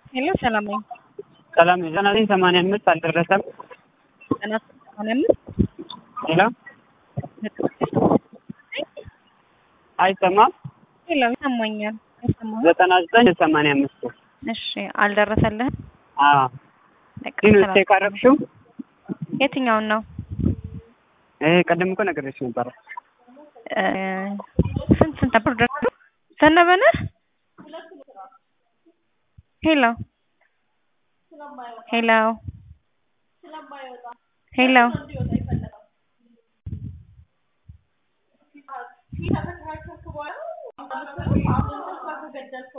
ሄሎ ሰላም ነኝ። ሰላም ነኝ። ዘጠና ዘጠኝ ሰማንያ አምስት አልደረሰም። ዘጠና ሰማንያ አምስት ሄሎ አይሰማም። ሄሎ ይሰማኛል። አይሰማህም? ዘጠና ዘጠኝ ሰማንያ አምስት እሺ አልደረሰልህም? አዎ በቃ ግን ሰላም። ቼክ አደረግሽው? የትኛውን ነው? ይሄ ቀደም እኮ ነግሬሽ ነበረ። እ ስንት ስንት ነበር ደረሱ? ዘነበ ነህ? ሄሎ ሄሎ ሄሎ